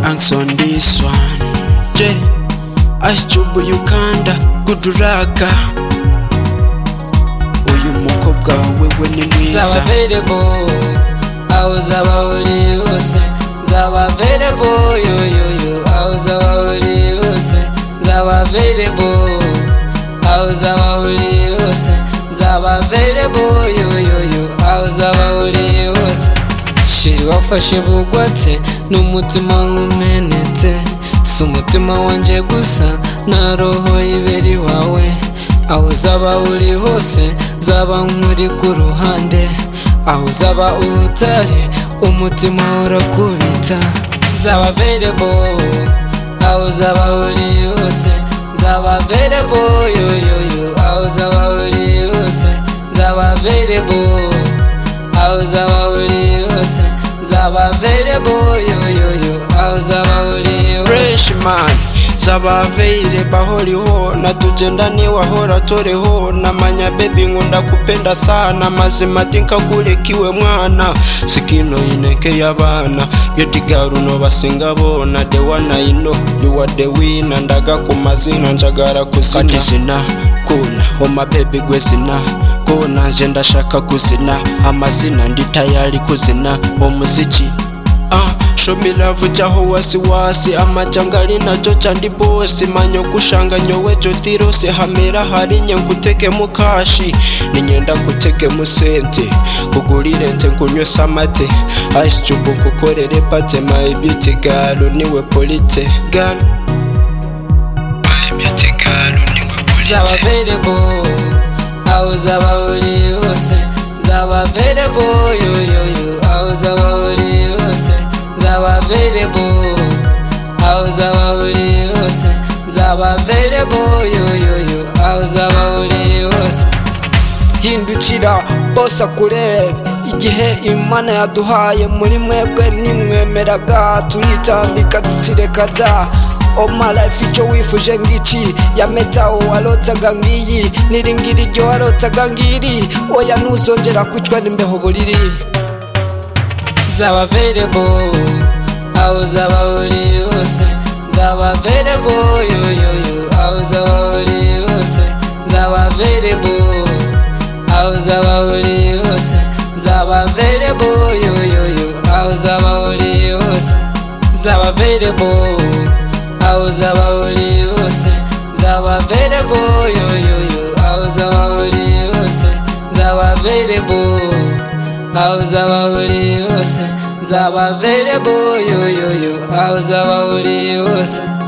thanks on this one je ashjubu yukanda guduraka uyu mukobwa wewe ni mwiza Zaba available, aho uzaba uri hose Zaba available, yo yo yo, aho uzaba uri hose Zaba available, aho uzaba uri hose Zaba available, yo yo yo, aho uzaba uri hose shiri wafashe bugwate n'umutima nkumenetse si umutima wanjye gusa na roho y'iberi wawe aho uzaba uri hose zaba nkuri ku ruhande aho uzaba utari umutima urakubita zaba verebo aho uzaba uri hose zaba verebo yoyoyo aho uzaba uri hose zaba verebo aho uzaba uri hose nzaba available yoyoyo aho uzaba uri hose fresh man zabaveire bahoriho natugenda niwahora toreho namanya bebi nkunda kupenda sana mazima tinkakurekiwe mwana sikino ineke y'abana byetigaruno basinga bona dewana ino yuwa dewina ndaga ku mazina njagara kuzina kati zina kuna oma bebi gwe zina kuna nje ndashaka kuzina amazina ndi tayari kuzina omuziki Ah, show me love cyaho wasiwasi amajyangari nacyo cyandi bose manyo gushanga nyowe jotirose hamera hari nye nguteke mu kashi ninyenda guteke mu sente kugurire nze nkunywese amate ice cube nkukorere pate my beauty girl niwe polite girl my beauty girl niwe nzaba polite available aho uzaba uri hose nzaba available yoyoyo aho uzaba uri hose nzaba available aho uzaba uri hose nzaba available yoyoyo aho uzaba uri hose hindukira bose akurebe igihe imana yaduhaye muri mwebwe nimwemeraga turitambika dutsireka da omarayifu icyo wifuje ngiki yametaho warotsaga ngiyi n'iringiri iryo warotsaga ngiri oya ntuzongera kwicwa n'imbeho buriri zaba available aho uzaba uri hose zaba available yoyoyo aho uzaba uri hose zaba available aho uzaba uri hose zaba available yoyoyo aho uzaba uri hose zaba available aho uzaba uri hose zaba available yoyoyo aho uzaba uri hose zaba available aho uzaba uri hose nzaba available yoyoyo aho uzaba uri hose